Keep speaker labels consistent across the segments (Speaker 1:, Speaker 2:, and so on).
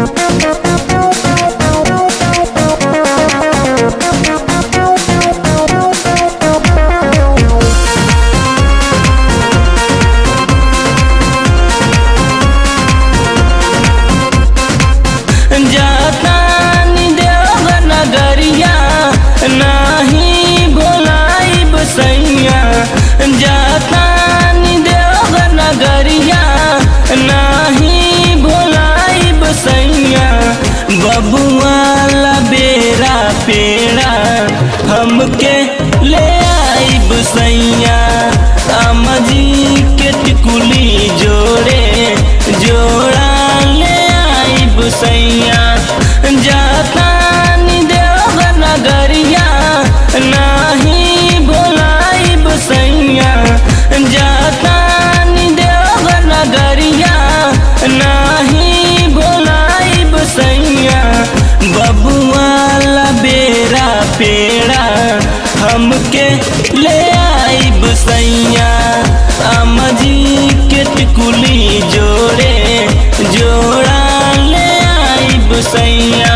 Speaker 1: जातानी देव नगरिया नाही भोलाइब सैया जातानी देव नगरिया नाही भोलाइब सैया बबुआ ला बेरा पेड़ा हमके ले आइब सैया अमजी के टिकुली जोड़े जोड़ा ले आइब सैया जातानी देव नगरिया नाही भोलाइब सैया जातानी देव नगरिया नाही भोलाइब सैया बबुआ ला बेरा पेड़ा हमके ले आइब सैया अमजी के टिकुली जोड़े जोड़ा ले आइब सैया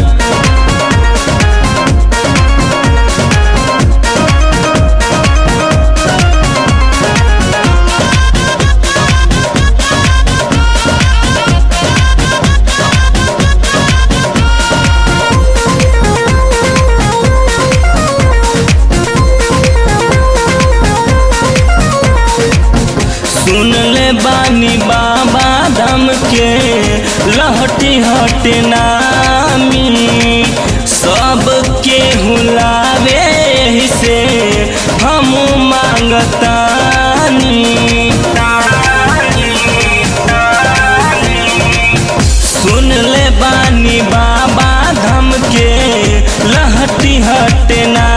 Speaker 1: सुन ले बानी बाबा धम के लहटी हट नामी सब के हुलावे से हम मांगतानी सुन ले बानी बाबा धम के लहटी हट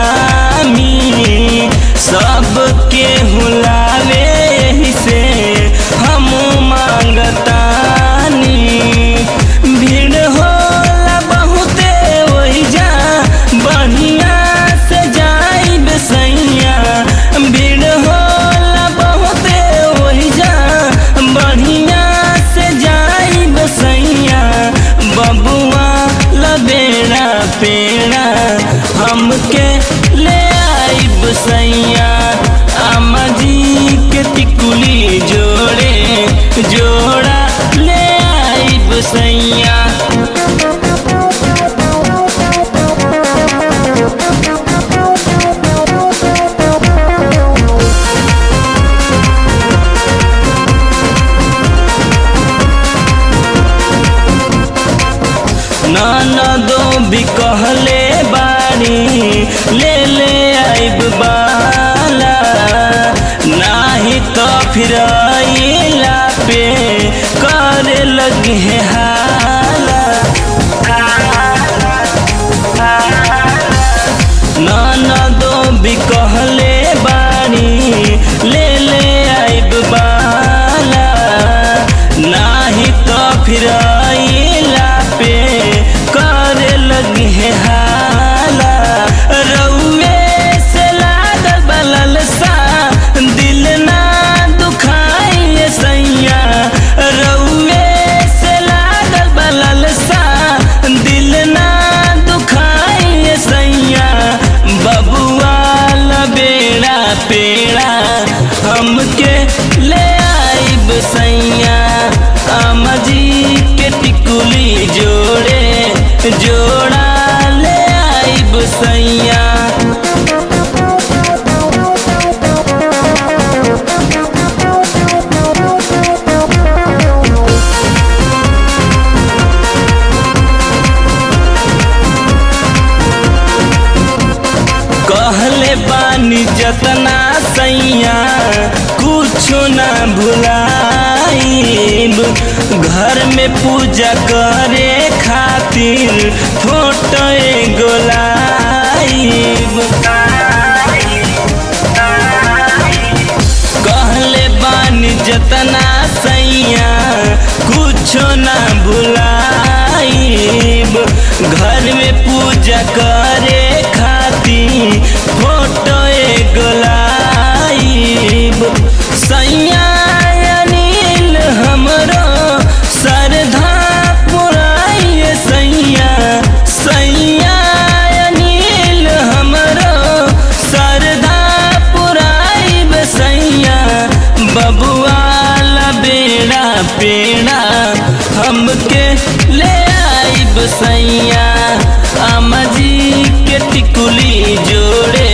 Speaker 1: नामी सब के हुलावे से हम मांगतानी भीड़ होला बहुते वही जा बढ़िया से जाइब सैया भीड़ होला बहुते वही जा बढ़िया से जाइब सैया बबुआ लबेड़ा पेड़ा हमके ले आइब सैया अमजी के टिकुली जोड़े जोड़ा ले आइब सैया ननदो भी कहले बानी ले ले आइब बाला नाही तो फिर आइला पे करे लगे हाला ननदो भी कहले बानी ले ले आइब बाला नाही तो फिर आइला पे करे लगे हाला रउए से लागल बलल सा दिल ना दुखाइए सैया रउए से लागल बलल सा दिल ना दुखाइए सैया बबुआ बेड़ा पेड़ा हमके ले आइब सैया अमजी के टिकुली जोड़े जोड़ा ले आइब सैया कहले बानी जतना सैया कुछो ना भुलाइब घर में पूजा करे खातिर फोटो एगो लाइब कहले बानी जतना सैया कुछो ना भुलाइब घर में पूजा करे खातिर फोटो एगो लाइब सैया अनिल हमरो श्रद्धा पुराई के ले आइब सैया अम्मा जी के टिकुली जोड़े